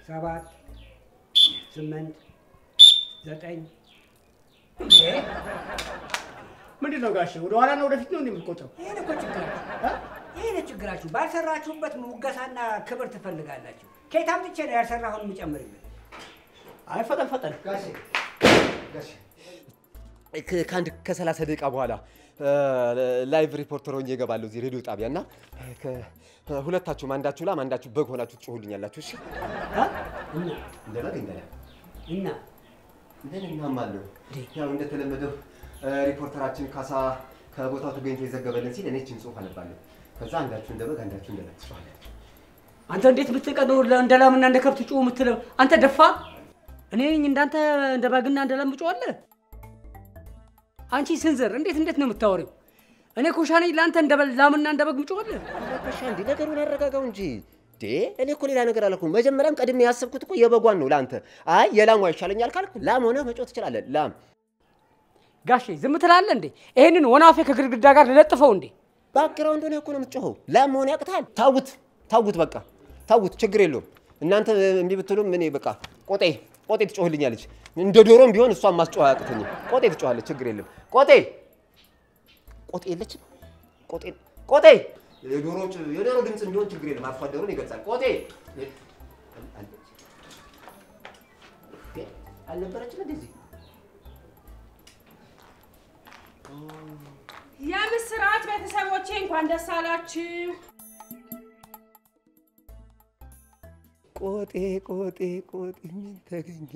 ሰባት ስምንት ዘጠኝ ምንድን ነው ጋሼ? ወደ ኋላ ነው ወደፊት ነው እንደምትቆጥረው? ይሄን እኮ ችግራችሁ ይሄ ነው ችግራችሁ። ባልሰራችሁበት ሙገሳና ክብር ትፈልጋላችሁ። ከየት አምጥቼ ነው ያልሰራሁን የምጨምርበት? አይ ፈጠን ፈጠን ጋሼ ጋሼ ከ- ከአንድ ከሰላሳ ደቂቃ በኋላ ላይቭ ሪፖርተር ሆኜ እገባለሁ እዚህ ሬዲዮ ጣቢያ እና ከ- ሁለታችሁም አንዳችሁ ላም አንዳችሁ በግ ሆናችሁ ትጮሁልኛላችሁ። እሺ እና እንደ በግ እንደ ላም እና እንደን እናማለሁ። ያው እንደተለመደው ሪፖርተራችን ካሳ ከቦታው ተገኝቶ የዘገበልን ሲል እኔ ችን ጽሁፍ አነባለሁ። ከዛ አንዳችሁ እንደ በግ አንዳችሁ እንደ ላም ትጮኻላችሁ። አንተ እንዴት ብትቀደው እንደ ላምና እንደ ከብት ጩህ የምትለው አንተ ደፋ። እኔ ነኝ እንዳንተ እንደ በግና እንደ ላም እጮኻለሁ? አንቺ ስንዝር እንዴት እንዴት ነው የምታወሪው? እኔ ኮሻ ነኝ ለአንተ እንደ በ- ላምና እንደ በግ እጮኻለሁ? በሻ እንዲ ነገሩን አረጋጋው እንጂ ዴ እኔ እኮ ሌላ ነገር አላልኩም። መጀመሪያም ቀድሜ ያሰብኩት እኮ የበጓን ነው ለአንተ። አይ የላሟ ይሻለኛል ካልክ ላም ሆነ መጮህ ትችላለህ። ላም ጋሼ ዝም ትላለህ እንዴ? ይሄንን ወናፌ ከግድግዳ ጋር ልለጥፈው እንዴ? ባክግራውንድ ሆነ እኮ ነው የምትጮኸው። ላም መሆን ያቅታል። ታውት ታውት፣ በቃ ታውት፣ ችግር የለውም። እናንተ እምቢ ብትሉም እኔ በቃ ቆጤ ቆጤ ትጮህልኛለች። እንደ ዶሮም ቢሆን እሷን ማስጮህ አያቅተኝም። ቆጤ ትጮኻለች፣ ችግር የለም። ቆጤ ቆጤ የለችም። ቆጤ ቆጤ የዶሮ ጭ- የዶሮ ድምፅ እንዲሆን ችግር የለም። አርሶ አደሩን ይገልጻል። ቆጤ አልነበረችም እንደዚህ የምስራት ቤተሰቦቼ እንኳን ደስ አላችሁ። ቆጤ ቆጤ ቆጤ ምን ተገኘ?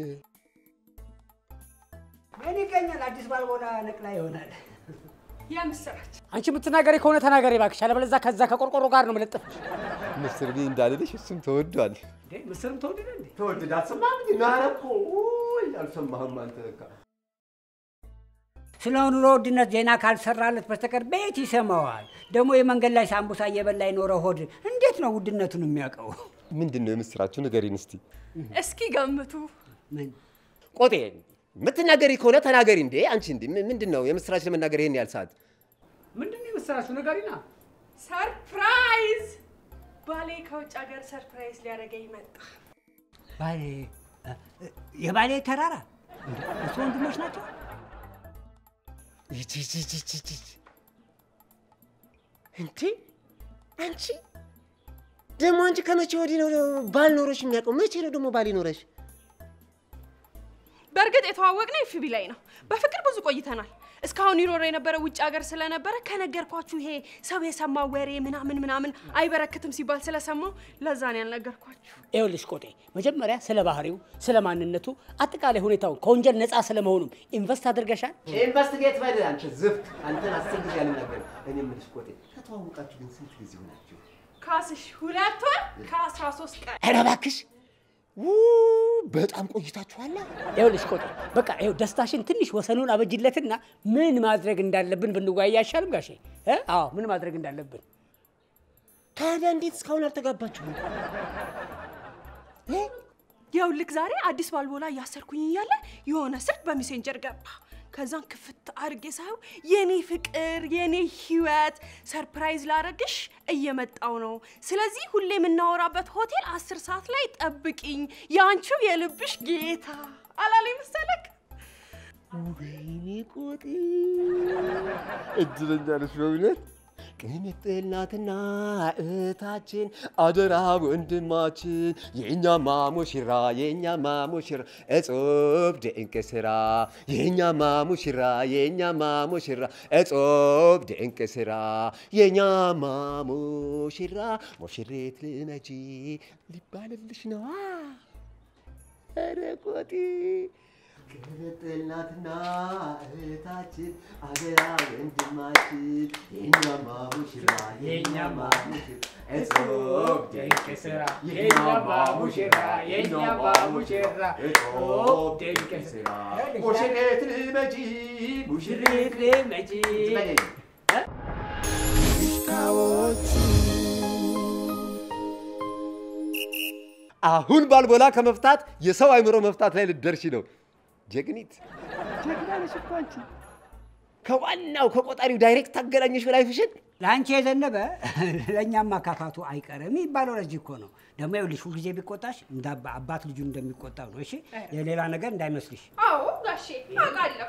ምን ይገኛል? አዲስ ባልቦና ነቅላ ይሆናል። የምስራች አንቺ የምትናገሪ ከሆነ ተናገሪ እባክሽ፣ አለበለዚያ ከዛ ከቆርቆሮ ጋር ነው የምለጥፍሽ። ምስር ቤ እንዳልልሽ እሱም ተወዷል። እንዴ ምስርም ተወደደ እንዴ? ተወደደ አልሰማህም? እንዴ ናረ እኮ ውይ፣ አልሰማህም አንተ በቃ ስለ ኑሮ ውድነት ዜና ካልሰራለት በስተቀር ቤት ይሰማዋል። ደግሞ የመንገድ ላይ ሳምቡሳ እየበላ የኖረ ሆድ እንዴት ነው ውድነቱን የሚያውቀው? ምንድን ነው የምስራችሁ? ንገሪን እስቲ። እስኪ ገምቱ። ምን ቆጤ የምትናገሪ ከሆነ ተናገሪ። እንዴ አንቺ እንዴ ምን- ምንድን ነው የምስራች ለመናገር ይሄን ያህል ሰዓት? ምንድን ነው የመሰላችሁ ነገሪና ሰርፕራይዝ! ባሌ ከውጭ ሀገር ሰርፕራይዝ ሊያደርገኝ መጣ። ባሌ እ- የባሌ ተራራ እንዴ? እሱ ወንድሞች ናቸው? ይቺ ይቺ ይቺ ይቺ ይቺ። እንዴ አንቺ ደግሞ አንቺ ከመቼ ወዲህ ነው ባል ኖሮሽ የሚያውቀው? መቼ ነው ደግሞ ባል ይኖረሽ? በእርግጥ የተዋወቅነው ኤፍቢ ላይ ነው። በፍቅር ብዙ ቆይተናል። እስካሁን ይኖረ የነበረ ውጭ ሀገር ስለነበረ ከነገርኳችሁ ይሄ ሰው የሰማው ወሬ ምናምን ምናምን አይበረክትም ሲባል ስለሰማው ለዛ ነው ያልነገርኳችሁ። ይኸውልሽ ቆጤ፣ መጀመሪያ ስለ ባህሪው፣ ስለ ማንነቱ፣ አጠቃላይ ሁኔታውን ከወንጀል ነፃ ስለመሆኑም ኢንቨስት አድርገሻል? ኢንቨስቲጌት በል አንቺ ዝፍት። አንተን አስር ጊዜ አልናገርም። እኔ የምልሽ ቆጤ ከተዋወቃችሁ ግን ስንት ጊዜ ሆናችሁ? ካስሽ ሁለት ወር ከአስራ ሶስት ቀን ኧረ እባክሽ ው በጣም ቆይታችኋላ። ይኸውልሽ ቆጤ፣ በቃ ይኸው ደስታሽን ትንሽ ወሰኑን አበጅለትና ምን ማድረግ እንዳለብን ብንወያይ አይሻልም ጋሼ? እ? አዎ ምን ማድረግ እንዳለብን ታዲያ እንዴት እስካሁን አልተጋባችሁም? ይኸውልህ ዛሬ አዲስ ባልቦላ እያሰርኩኝ እያለ የሆነ ስልክ በሜሴንጀር ገባ። ከዛን ክፍት አድርጌ ሳየው የኔ ፍቅር የኔ ህይወት ሰርፕራይዝ ላረግሽ እየመጣው ነው። ስለዚህ ሁሌ የምናወራበት ሆቴል አስር ሰዓት ላይ ጠብቂኝ፣ የአንቺው የልብሽ ጌታ አላለኝ መሰለክ? ወይኔ ቆጤ እድለኛ ነሽ በእውነት። ቅምጥል ናትና እህታችን አደራ ወንድማችን የእኛማ ሙሽራ የእኛማ ሙሽራ እጹብ ድንቅ ስራ የእኛማ ሙሽራ የእኛማ ሙሽራ እጹብ ድንቅ ስራ የእኛማ ሙሽራ ሙሽሬት ልመጂ ሊባልልሽ ነዋ። ኧረ ቆጤ ቅምጥል ናትና እህታችን አደራ ወንድማችን የእኛማ ሙሽራ የእኛማ ሙሽራ እጹብ ድንቅ ስራ የእኛማ ሙሽራ የእኛማ ሙሽራ እጹብ ድንቅ ስራ ሙሽሬት ልመጂ ሙሽሬት ልመጂ አሁን ባልቦላ ከመፍታት የሰው አይምሮ መፍታት ላይ ልትደርሺ ነው። ጀግኒት ጀግና ነሽ እኮ አንቺ። ከዋናው ከቆጣሪው ዳይሬክት ታገናኘሽ በላይፍሽን። ለአንቺ የዘነበ ለእኛም ማካፋቱ አይቀርም የሚባለው ለዚህ እኮ ነው። ደግሞ ይኸውልሽ ሁልጊዜ ቢቆጣሽ እንደ አባ- አባት ልጁን እንደሚቆጣው ነው። እሺ የሌላ ነገር እንዳይመስልሽ። አዎ ጋሼ አውቃለሁ።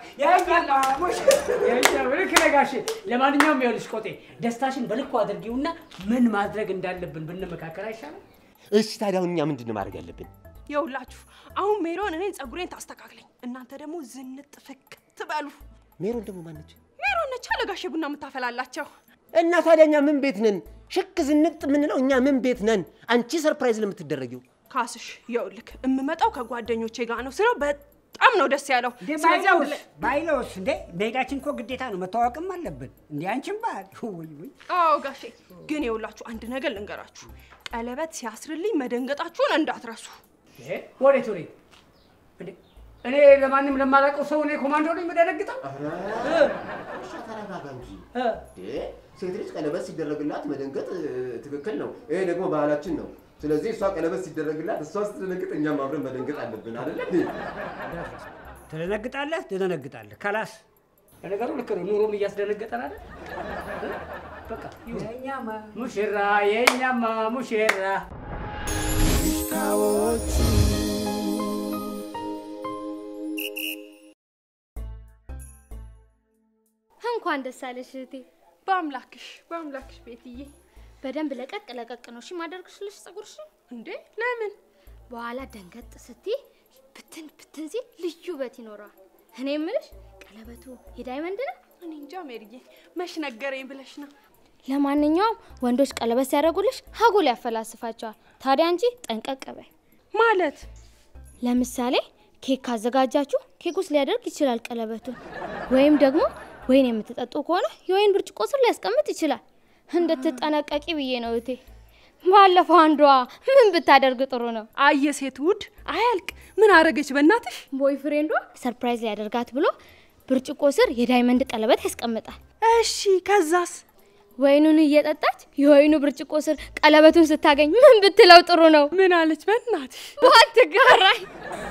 ልክ ነህ ጋሼ። ለማንኛውም ይኸውልሽ ቆጤ ደስታሽን በልኩ አድርጊውና ምን ማድረግ እንዳለብን ብንመካከል አይሻልም? እሺ ታዲያ አሁን እኛ ምንድን ነው ማድረግ ያለብን? የውላችሁ አሁን ሜሮን እኔን ጸጉሬን ታስተካክለኝ፣ እናንተ ደግሞ ዝንጥ ፍክት በሉ። ሜሮን ደግሞ ማነች? ሜሮን ነቻ ለጋሼ ቡና የምታፈላላቸው። እና ታዲያ እኛ ምን ቤት ነን? ሽክ ዝንጥ የምንለው እኛ ምን ቤት ነን? አንቺ ሰርፕራይዝ ለምትደረጊው ካስሽ የውልክ የምመጣው ከጓደኞቼ ጋር ነው ስለው በጣም ነው ደስ ያለው። እንዴ ስለዚህ አሁን ባይለውስ ባይለውስ እንዴ መሄዳችን እኮ ግዴታ ነው፣ መታወቅም አለብን። እንዴ አንቺም ባል ውይ ውይ አዎ ጋሼ፣ ግን የውላችሁ አንድ ነገር ልንገራችሁ፣ ቀለበት ሲያስርልኝ መደንገጣችሁን እንዳትረሱ። ይሄ ወዴት ወዴት? እንዴ እኔ ለማንም ለማላውቀው ሰው እኔ ኮማንዶ ነኝ የምደነግጠው? ተረጋጋ እንጂ እ ሴት ልጅ ቀለበት ሲደረግላት መደንገጥ ትክክል ነው። ይሄ ደግሞ ባህላችን ነው። ስለዚህ እሷ ቀለበት ሲደረግላት እሷ ስትደነግጥ እኛም አብረን መደንገጥ አለብን አይደለ እንዴ? ትደነግጣለህ ትደነግጣለህ። ከላስ ለነገሩ ልክ ነው። ኑሮም እያስደነገጠን አይደል? እ? በቃ ይሁን። ሙሽራ የኛማ ሙሽራ እንኳን ደስ አለሽ እህቴ። በአምላክሽ በአምላክሽ ቤትዬ። በደንብ ለቀቅ ለቀቅ ነው እሺ ማደርግሽልሽ ፀጉርሽ። እንዴ ለምን? በኋላ ደንገጥ ስትይ ብትን ብትን ሲል ልዩ ውበት ይኖረዋል። እኔ የምልሽ ቀለበቱ የዳይመንድ ነው? እኔ እንጃ ሜሪዬ፣ መች ነገረኝ ብለሽ ነው። ለማንኛውም ወንዶች ቀለበት ሲያደርጉልሽ ሀጉል ያፈላስፋቸዋል። ታዲያ አንቺ ጠንቀቅ በይ። ማለት ለምሳሌ ኬክ ካዘጋጃችሁ ኬክ ውስጥ ሊያደርግ ይችላል ቀለበቱን። ወይም ደግሞ ወይን የምትጠጡ ከሆነ የወይን ብርጭቆ ስር ሊያስቀምጥ ይችላል። እንድትጠነቀቂ ብዬ ነው እቴ። ባለፈው አንዷ ምን ብታደርግ ጥሩ ነው? አየ ሴት ውድ አያልቅ። ምን አረገች በእናትሽ? ቦይ ፍሬንዷ ሰርፕራይዝ ሊያደርጋት ብሎ ብርጭቆ ስር የዳይመንድ ቀለበት ያስቀምጣል። እሺ ከዛስ? ወይኑን እየጠጣች የወይኑ ብርጭቆ ስር ቀለበቱን ስታገኝ ምን ብትለው ጥሩ ነው? ምን አለች በእናትሽ? ባትጋራኝ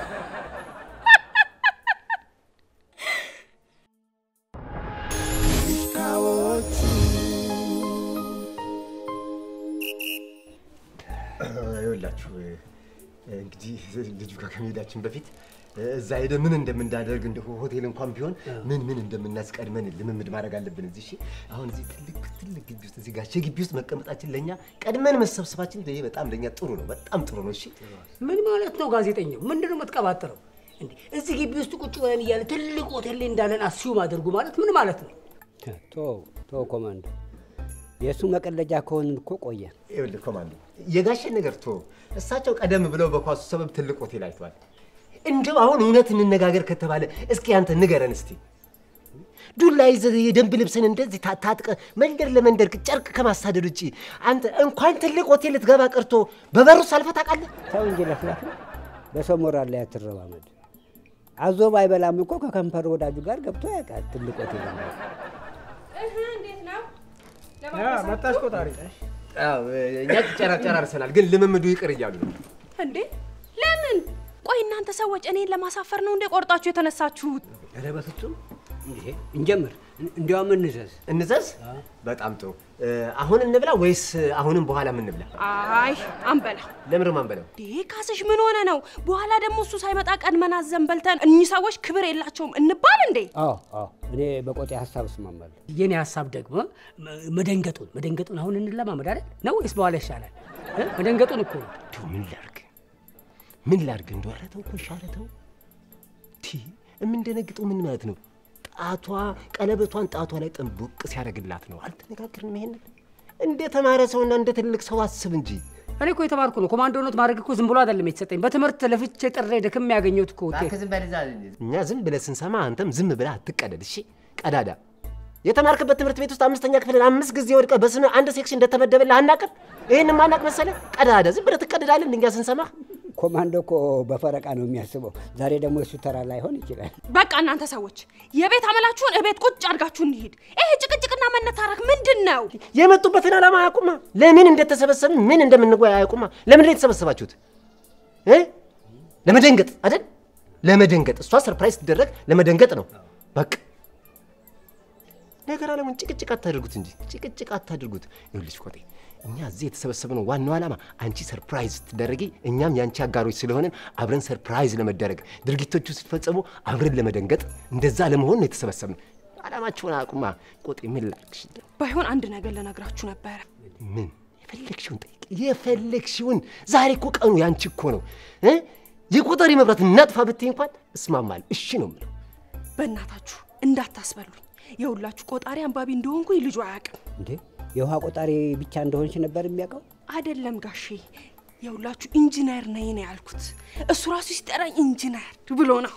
ይኸውላችሁ እንግዲህ ልጁ ጋር ከመሄዳችን በፊት እዛ ሄደ ምን እንደምናደርግ እንደ ሆቴል እንኳን ቢሆን ምን ምን እንደምናስቀድመን ልምምድ ማድረግ አለብን። እዚህ እሺ፣ አሁን እዚህ ትልቅ ትልቅ ግቢ ውስጥ እዚህ ጋሼ ግቢ ውስጥ መቀመጣችን ለእኛ ቀድመን መሰብሰባችን ይሄ በጣም ለእኛ ጥሩ ነው፣ በጣም ጥሩ ነው። እሺ ምን ማለት ነው ጋዜጠኛው? ምንድን ነው የምትቀባጥረው? እንዴ እዚህ ግቢ ውስጥ ቁጭ ብለን እያለ ትልቅ ሆቴል ላይ እንዳለን አስዩም አድርጉ ማለት ምን ማለት ነው? ቶ ቶ ኮማንዶ የእሱ መቀለጃ ከሆንን እኮ ቆየ። ይኸውልህ ኮማንዶ፣ የጋሼን ነገር ቶ እሳቸው ቀደም ብለው በኳሱ ሰበብ ትልቅ ሆቴል አይተዋል። እንደው አሁን እውነት እንነጋገር ከተባለ እስኪ አንተ ንገረን እስቲ ዱላ ይዘህ የደንብ ልብስን እንደዚህ ታ- ታጥቀህ መንደር ለመንደር ጨርቅ ከማሳደድ ውጭ አንተ እንኳን ትልቅ ሆቴል ልትገባ ቀርቶ በበሩ ሳልፈህ ታውቃለህ? ሰው እንጂ ለፍላፍ በሰው ሞራል ላይ አትረማመድ። አዞ ባይበላም እኮ ከከንፈር ወዳጁ ጋር ገብቶ ያውቃል። ትልቅ ሆቴል ነው። እንዴት ነው? መጣሽ ቆጣሪ አዎ፣ እኛ ጨራ- ጨራርሰናል፣ ግን ልምምዱ ይቅር እያሉ ነው። እንዴ ለምን? ቆይ እናንተ ሰዎች እኔን ለማሳፈር ነው እንዴ ቆርጣችሁ የተነሳችሁት? ኧረ በፍጹም እንዴ! እንጀምር፣ እንዲያውም እንዘዝ። እንዘዝ። በጣም ጥሩ። አሁን እንብላ ወይስ አሁንም በኋላ እንብላ? አይ አንበላ። ለምርም አንበለው። እንዴ ካስሽ ምን ሆነ ነው? በኋላ ደግሞ እሱ ሳይመጣ ቀድመን አዘን በልተን እኚህ ሰዎች ክብር የላቸውም እንባል እንዴ? አዎ አዎ፣ እኔ በቆጤ ሀሳብ እስማማለሁ። የኔ ሀሳብ ደግሞ መ- መደንገጡን መደንገጡን አሁን እንለማመድ አይደል ነው ወይስ በኋላ ይሻላል? እ? መደንገጡን እኮ ነው። እንደው ምን ላርግ ምን ላርግ? እንደው ኧረ ተው እኮ እሺ፣ ኧረ ተው። ቲ የምንደነግጠው ምን ማለት ነው? ጣቷ ቀለበቷን ጣቷ ላይ ጥንቡቅ ሲያደርግላት ነው። አልተነጋገርንም ይሄንን? እንደ ተማረ ሰውና እንደ ትልቅ ሰው አስብ እንጂ። እኔ እኮ የተማርኩ ነው። ኮማንዶነት ማድረግ እኮ ዝም ብሎ አይደለም የተሰጠኝ። በትምህርት ለፍቼ ጥሬ ደክም ያገኘሁት እኮ ውጤት። እኛ ዝም ብለህ ስንሰማ አንተም ዝም ብለህ አትቀደድ። እሺ ቀዳዳ የተማርክበት ትምህርት ቤት ውስጥ አምስተኛ ክፍልን አምስት ጊዜ ወድቀህ በስምህ አንድ ሴክሽን እንደተመደበልህ አናቅም? ይህን ማናቅ መሰለህ? ቀዳዳ ዝም ብለህ ትቀደዳለህ እኛ ስንሰማ። ኮማንዶ እኮ በፈረቃ ነው የሚያስበው። ዛሬ ደግሞ የሱ ተራ ላይሆን ይችላል። በቃ እናንተ ሰዎች የቤት አመላችሁን እቤት ቁጭ አድርጋችሁ እንሂድ። ይሄ ጭቅጭቅና መነታረክ ምንድን ነው? የመጡበትን ዓላማ አያውቁማ። ለምን እንደተሰበሰብን ምን እንደምንወያ አያውቁማ። ለምንድን ነው የተሰበሰባችሁት? እ? ለመደንገጥ አይደል? ለመደንገጥ እሷ ሰርፕራይዝ ስትደረግ ለመደንገጥ ነው። በቃ ነገር አለሙን ጭቅጭቅ አታድርጉት እንጂ ጭቅጭቅ አታድርጉት። ይኸውልሽ ቆጤ፣ እኛ እዚህ የተሰበሰብነው ዋናው ዓላማ አንቺ ሰርፕራይዝ ስትደረጊ እኛም የአንቺ አጋሮች ስለሆንን አብረን ሰርፕራይዝ ለመደረግ ድርጊቶቹ ሲፈጸሙ አብረን ለመደንገጥ እንደዛ ለመሆን ነው የተሰበሰብነው። ዓላማችሁን አቁማ ቆጤ። ምን ላድርግሽ? ባይሆን አንድ ነገር ልነግራችሁ ነበረ። ምን የፈለግሽውን ጠይቅ፣ የፈለግሽውን። ዛሬ እኮ ቀኑ ያንቺ እኮ ነው እ የቆጠሪ መብራት እናጥፋ ብትይ እንኳን እስማማል። እሺ ነው የምለው። በእናታችሁ እንዳታስበሉኝ። የሁላችሁ ቆጣሪ አንባቢ እንደሆንኩኝ ልጁ አያውቅም። እንዴ የውሃ ቆጣሪ ብቻ እንደሆንሽ ነበር የሚያውቀው? አይደለም ጋሼ፣ የሁላችሁ ኢንጂነር ነኝ ነው ያልኩት። እሱ ራሱ ሲጠራኝ ኢንጂነር ብሎ ነው።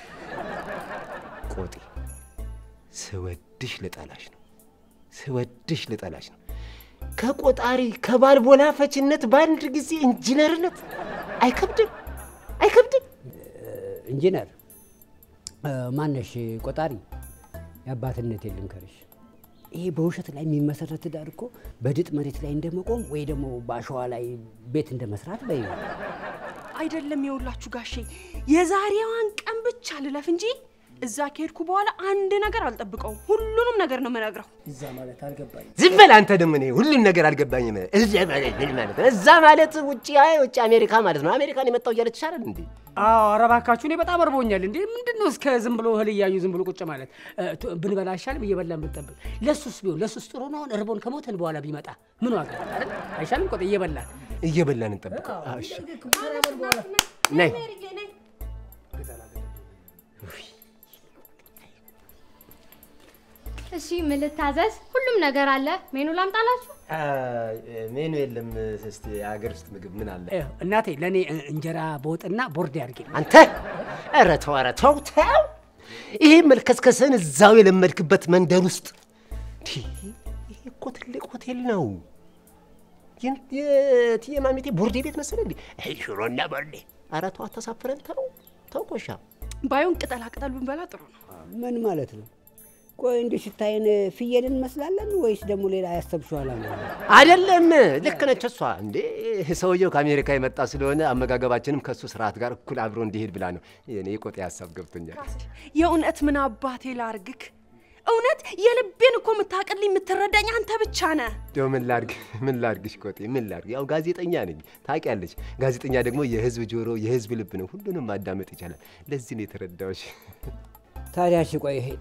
ቆጤ ስወድሽ ልጠላሽ ነው፣ ስወድሽ ልጠላሽ ነው። ከቆጣሪ ከባልቦላ ፈችነት በአንድ ጊዜ ኢንጂነርነት አይከብድም? አይከብድም? ኢንጂነር እ፣ ማነሽ ቆጣሪ የአባትነት የልምከርሽ ይሄ በውሸት ላይ የሚመሰረት ትዳር እኮ በድጥ መሬት ላይ እንደመቆም ወይ ደግሞ በአሸዋ ላይ ቤት እንደ መስራት በይ አይደለም የሁላችሁ ጋሼ፣ የዛሬዋን ቀን ብቻ ልለፍ እንጂ እዛ ከሄድኩ በኋላ አንድ ነገር አልጠብቀውም። ሁሉንም ነገር ነው የምነግረው። እዛ ማለት አልገባኝ። ዝም በል አንተ ደግሞ እኔ ሁሉን ነገር አልገባኝም። እዛ ማለት ምን ማለት ነው? እዛ ማለት ውጭ አይ ውጭ አሜሪካ ማለት ነው። አሜሪካን የመጣው እያለች ይሻላል እንዴ? አዎ ኧረ እባካችሁ እኔ በጣም እርቦኛል። እንዴ ምንድን ነው እስከ ዝም ብሎ እህል እያዩ ዝም ብሎ ቁጭ ማለት እ፣ ቱ- ብንበላ አይሻልም? እየበላን ብንጠብቅ። ለሱስ ቢሆን ለሱስ ጥሩ ነው። አሁን እርቦን ከሞተን በኋላ ቢመጣ ምን ዋጋ አይደል? አይሻልም? ቆጥ እየበላን እየበላን እንጠብቀው። አዎ፣ እሺ ነይ እሺ ምን ልታዘዝ? ሁሉም ነገር አለ። ሜኑ ላምጣላችሁ? ሜኑ የለም። እስቲ የሀገር ውስጥ ምግብ ምን አለ? እ፣ እናቴ ለእኔ እ፣ እንጀራ በወጥና ቦርዴ አድርጌ አንተ ኧረ ተው ኧረ ተው ተው። ይሄ መልከስከስን እዛው የለመድክበት መንደር ውስጥ ቲ፣ ይሄ እኮ ትልቅ ሆቴል ነው። የን- የእትዬ ማሚቴ ቦርዴ ቤት መሰለህ እንዴ? ይሄ ሽሮና ቦርዴ። ኧረ ተው አታሳፍረን። ተው ተው ቆሻ ባይሆን ቅጠላ ቅጠል ብንበላ ጥሩ ነው። ምን ማለት ነው? ቆይ እንዲህ ስታይን ፍየል እንመስላለን ወይስ ደግሞ ሌላ ያሰብሽው ዓላማ አለ? አይደለም። ልክ ነች እሷ። እንዴ ሰውየው ከአሜሪካ የመጣ ስለሆነ አመጋገባችንም ከእሱ ስርዓት ጋር እኩል አብሮ እንዲሄድ ብላ ነው። የኔ ቆጤ ሀሳብ ገብቶኛል። የእውነት ምን አባቴ ላርግክ? እውነት የልቤን እኮ የምታቅልኝ የምትረዳኝ አንተ ብቻ ነህ። እንደው ምን ላድርግ ምን ላድርግሽ ቆጤ ምን ላድርግ? ያው ጋዜጠኛ ነኝ ታውቂያለሽ። ጋዜጠኛ ደግሞ የህዝብ ጆሮ የህዝብ ልብ ነው። ሁሉንም ማዳመጥ ይቻላል። ለዚህ ነው የተረዳሁሽ። ታዲያ እሺ ቆይ ይሄ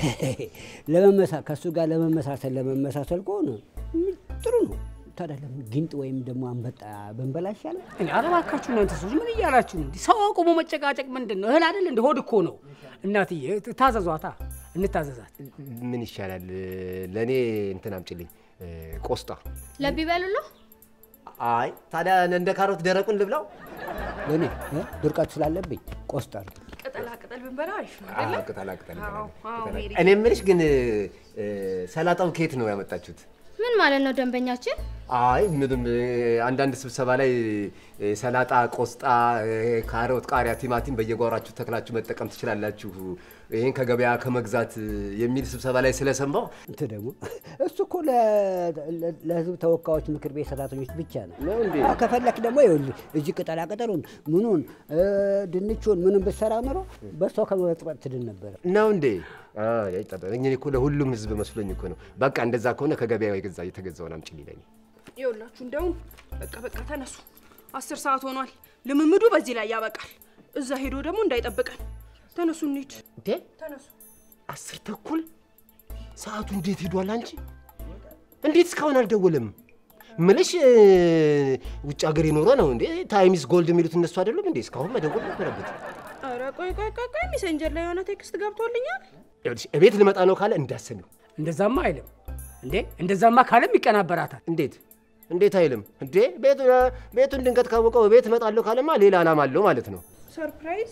ለመመሳ ከእሱ ጋር ለመመሳሰል ለመመሳሰል ከሆነ ም፣ ጥሩ ነው። ታዲያ ለምን ጊንጥ ወይም ደግሞ አንበጣ ብንበላ ይሻላል? እኔ ኧረ እባካችሁ እናንተ ሰዎች ምን እያላችሁ ነው? እንዲህ ሰው አቁሞ መጨቃጨቅ ምንድን ነው? እህል አይደል እንደ ሆድ እኮ ነው። እናትዬ ታዘዟታ፣ እንታዘዛት። ምን ይሻላል? ለእኔ እንትን አምጪልኝ እ፣ ቆስጣ። ለብ ይበሉሉ። አይ ታዲያ እንደ ካሮት ደረቁን ልብላው? ለእኔ እ፣ ድርቀት ስላለብኝ ቆስጣ ነው። ቅጠላ ቅጠል ብንበላ አሪፍ ነው አዎ፣ አይደለ? ቅጠላ ቅጠል አዎ፣ አዎ፣ ቅጠላ- ሜሪ። እኔ የምልሽ ግን እ፣ ሰላጣው ከየት ነው ያመጣችሁት? ምን ማለት ነው ደንበኛችን? አይ ምንም እ፣ አንዳንድ ስብሰባ ላይ እ፣ ሰላጣ፣ ቆስጣ፣ እ፣ ካሮት፣ ቃሪያ፣ ቲማቲም በየጓሯችሁ ተክላችሁ መጠቀም ትችላላችሁ ይህን ከገበያ ከመግዛት እ፣ የሚል ስብሰባ ላይ ስለሰማሁ እንትን ደግሞ እሱ እኮ ለ- ለ- ለህዝብ ተወካዮች ምክር ቤት ሰራተኞች ብቻ ነው። ነው እንዴ? አዎ፣ ከፈለክ ደግሞ ይኸውልህ እዚህ ቅጠላ ቅጠሉን ምኑን እ፣ ድንቹን ምኑን ብትሰራ ኖሮ በሰው ከመበጥበጥ ትድን ነበረ። ነው እንዴ? አይ፣ አይጠበቅ። እኔ እኮ ለሁሉም ህዝብ መስሎኝ እኮ ነው። በቃ እንደዛ ከሆነ ከገበያ የገዛ የተገዛውን አምጪልኝ ለእኔ። ይኸውላችሁ እንደውም በቃ በቃ ተነሱ። አስር ሰዓት ሆኗል። ልምምዱ በዚህ ላይ ያበቃል። እዛ ሄዶ ደግሞ እንዳይጠብቀን። ተነሱ እንሂድ። እንዴ ተነሱ። አስር ተኩል ሰዓቱ እንዴት ሄዷል? አንቺ እንዴት እስካሁን አልደወለም? ምልሽ እ፣ ውጭ ሀገር የኖረ ነው እንዴ? ታይሚስ ጎልድ የሚሉት እነሱ አይደሉም እንዴ? እስካሁን መደወል ነበረበት። ኧረ ቆይ ቆይ ቆይ ቆይ ሜሴንጀር ላይ የሆነ ቴክስት ገብቶልኛል። ይኸውልሽ እቤት ልመጣ ነው ካለ እንዳሰሚው። እንደዛማ አይልም እንዴ። እንደዛማ ካለም ይቀናበራታል። እንዴት እንዴት አይልም እንዴ? ቤቱ ቤቱን ድንገት ካወቀው ቤት እመጣለሁ ካለማ ሌላ ዓላማ አለው ማለት ነው። ሰርፕራይዝ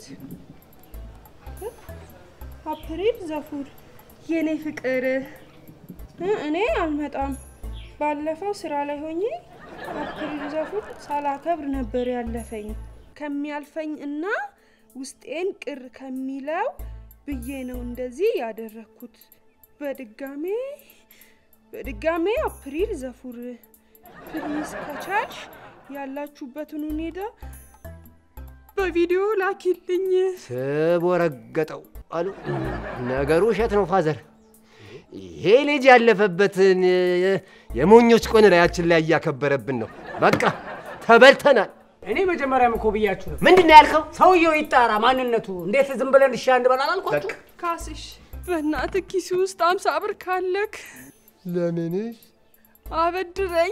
አፕሪል ዘፉር የኔ ፍቅር እ እኔ አልመጣም። ባለፈው ስራ ላይ ሆኜ አፕሪል ዘፉር ሳላከብር ነበር ያለፈኝ። ከሚያልፈኝ እና ውስጤን ቅር ከሚለው ብዬ ነው እንደዚህ ያደረግኩት። በድጋሜ በድጋሜ አፕሪል ዘፉር ፕሊዝ ከቻልሽ ያላችሁበትን ሁኔታ በቪዲዮ ላኪልኝ። ስቦ ረገጠው አሉ። ነገሩ ውሸት ነው ፋዘር። ይሄ ይሄ ልጅ ያለፈበትን የ- የሞኞች ቆን ላያችን ላይ እያከበረብን ነው። በቃ ተበልተናል። እኔ መጀመሪያም እኮ ብያችሁ ነው። ምንድን ነው ያልከው? ሰውየው ይጣራ ማንነቱ። እንዴት ዝም ብለን እሺ አንድ በላል አልኳችሁ? ካስሽ በእናትህ ኪስ ውስጥ አምሳ ብር ካለክ ለምንሽ አበድረኝ።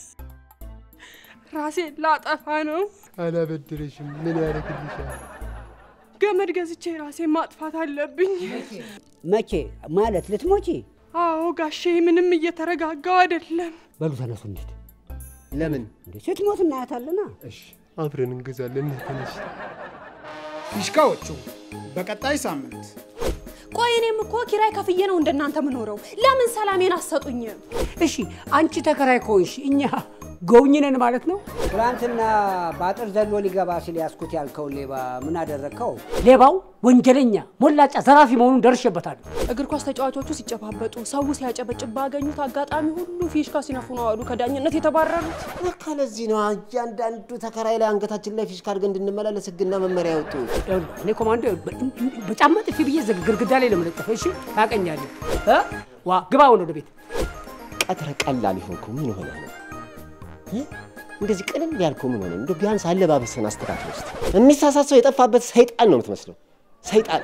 ራሴን ላጠፋ ነው። አላበድርሽም። ምን ያደርግልሻል? ገመድ ገዝቼ ራሴን ማጥፋት አለብኝ። መቼ ማለት ልትሞቺ? አዎ ጋሼ፣ ምንም እየተረጋጋው አይደለም። በሉ ተነሱ እንሂድ። ለምን? እንዴ ስትሞት እናያታለና። እሺ አብረን እንገዛለን። ትንሽ ፊሽካዎቹ በቀጣይ ሳምንት ቆይ እኔም እኮ ኪራይ ከፍዬ ነው እንደናንተ ምኖረው። ለምን ሰላሜን አሰጡኝም? እሺ አንቺ ተከራይ ከሆንሽ እኛ ጎብኝ ነን ማለት ነው? ትናንትና በአጥር ዘሎ ሊገባ ሲል ያስኩት ያልከውን ሌባ ምን አደረግከው? ሌባው ወንጀለኛ፣ ሞላጫ፣ ዘራፊ መሆኑን ደርሼበታለሁ። እግር ኳስ ተጫዋቾቹ ሲጨባበጡ፣ ሰው ሲያጨበጭብ ባገኙት አጋጣሚ ሁሉ ፊሽካ ሲነፉ ነው አሉ ከዳኝነት የተባረሩት። በቃ ለዚህ ነው እያንዳንዱ ተከራይ ላይ አንገታችን ላይ ፊሽካ አድርገን እንድንመላለስ ህግና መመሪያ ያወጡ። ይኸውልህ፣ እኔ ኮማንዶ በጫማ ጥፊ ብዬ ዘግ- ግድግዳ ላይ ለመለጠፈ እሺ፣ ታውቀኛለህ እ? ዋ ግባ አሁን ወደ ቤት። ቀጥረ ቀላል የሆንከው ምን ሆነ ነው? እ? እንደዚህ ቅልል ያልከው ምን ሆነ? እንደ ቢያንስ አለባበስን አስተካክል ውስጥ የሚሳሳት ሰው የጠፋበት ሰይጣን ነው የምትመስለው። ሰይጣን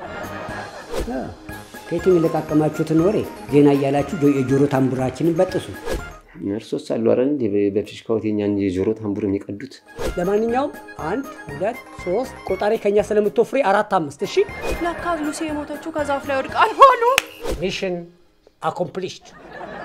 ከየትም የለቃቀማችሁትን ወሬ ዜና እያላችሁ ጆ- የጆሮ ታምቡራችንን በጥሱ። እርሶስ አሉ አረ እንዴ በፊሽካዎት የኛን የጆሮ ታምቡር የሚቀዱት ለማንኛውም አንድ ሁለት ሶስት ቆጣሪ ከኛ ስለምትወፍሪ አራት አምስት። እሺ ለካ ሉሲ የሞተችው ከዛፍ ላይ ወድቃ ነው አሉ። ሚሽን አኮምፕሊሽድ